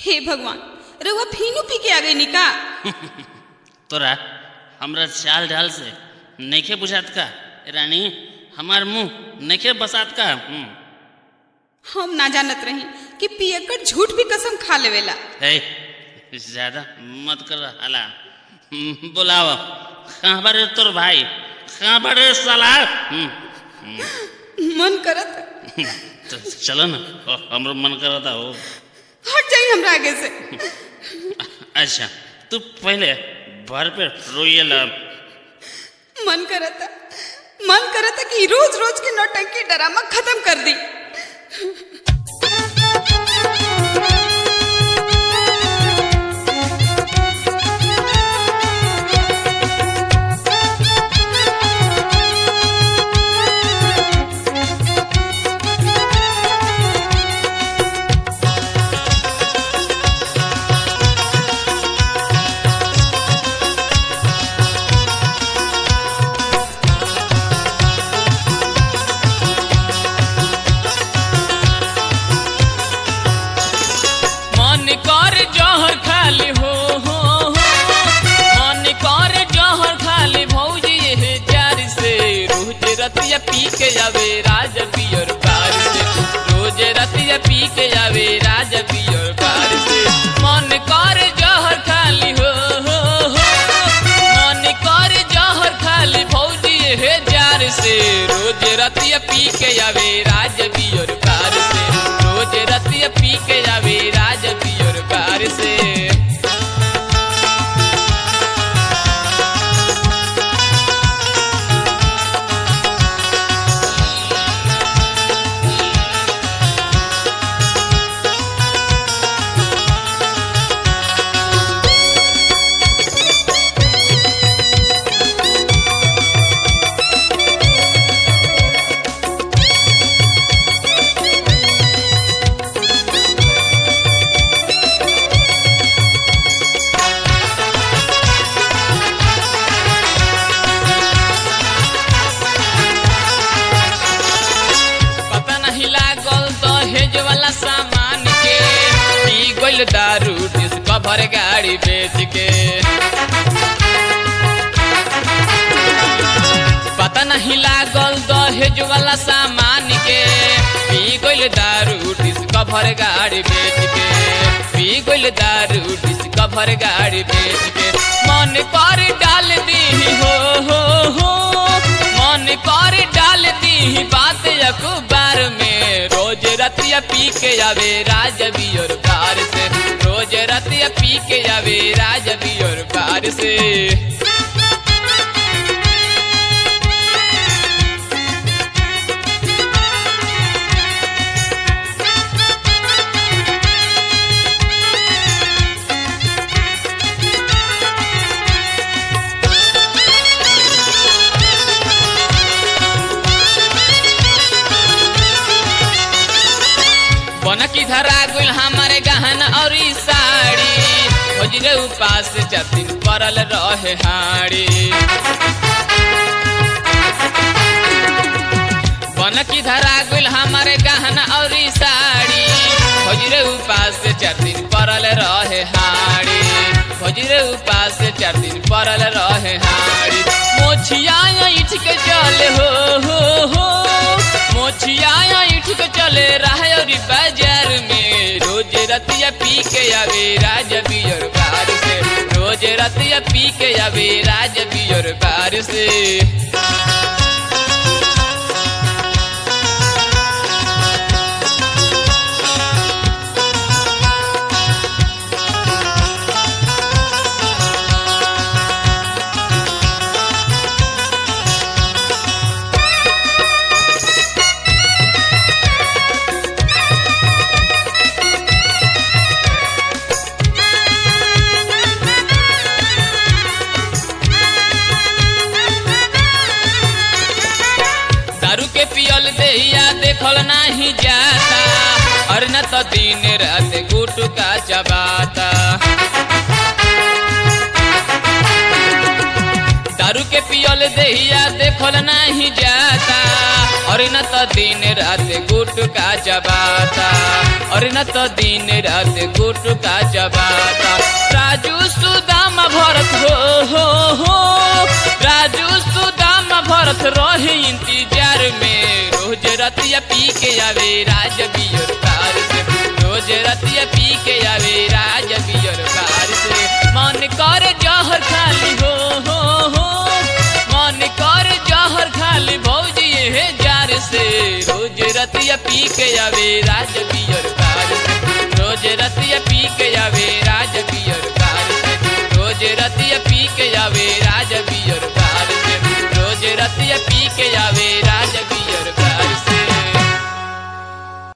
हे भगवान रउआ फीनू पी के आ गई निका तोरा हमरा चाल ढाल से नइखे बुझात का रानी हमार मुंह नइखे बसात का हम्म। हम ना जानत रही कि पियकर झूठ भी कसम खा लेवेला है ज्यादा मत कर हला हम्म, बुलाव कहाँ बारे तोर भाई कहाँ बारे साला हम्म, मन करत तो चलो ना हमरो मन करता हो हट जाई हमरा आगे से अच्छा तू पहले भर पे रोइए ला मन करता मन करता कि रोज रोज के नौटंकी ड्रामा खत्म कर दी मन कर जहर खाली हो हो हो मन कर जहर खाली भौजी हे जार से रोज रतिया पी के जावे राज पियर पार से रोज रतिया पी के जावे राज पियर पार से मन कर जहर खाली हो हो हो मन कर जहर खाली भौजी हे जार से रोज रतिया पी के जावे राज पियर पार से रोज रतिया पी के जावे राज पियर पार से पता नहीं लागल दहेज वाला सामान के पी गइल दारू डिस्कवर गाड़ी बेच के पता नहीं लागल दहेज वाला सामान के पी गइल दारू डिस्कवर गाड़ी बेच के पी गइल दारू डिस्कवर गाड़ी बेच के मन कर डाल दी हो हो हो मन कर डाल दी बात अखबार में रोज रतिया पी के आवे राज बियर कार से रोज रतिया पी के आवे राज बियर कार से बन की धरा गुल हमारे गहन और ई साड़ी खोजरे उपास जतिन परल रहे हाड़ी बन की धरा गुल हमारे गहन और ई साड़ी खोजरे उपास चार दिन परल रहे हाड़ी खोजरे उपास चार दिन परल रहे हाड़ी मोछिया इठ के चल हो हो हो मोछिया इठ के चले रहे और बाजार में रोज रतिया पी के आवे राज बियर बार से रोज रतिया पी के आवे राज बियर बार से दारू के पियल देहिया देखल नाही जाता और न तो दिन रात गुटका चबाता दारू के पियल देहिया देखल नहीं जाता और न तो दिन रात गुट का जबाता और न तो दिन रात गुट का जबाता राजू सुदाम भरत हो हो हो राजू सुदाम भरत रहे इंतजार में रोज रतिया पी के आवे राज बियर कार से रोज रतिया पी के आवे राज बियर कार से मन कर जहर खाली हो हो हो मन कर जहर खाली भौजी हे जार से रोज रतिया पी के आवे राज बियर कार से रोज रतिया पी के आवे राज बियर कार से रोज रतिया पी के आवे राज बियर कार से रोज रतिया पी के आवे राज बियर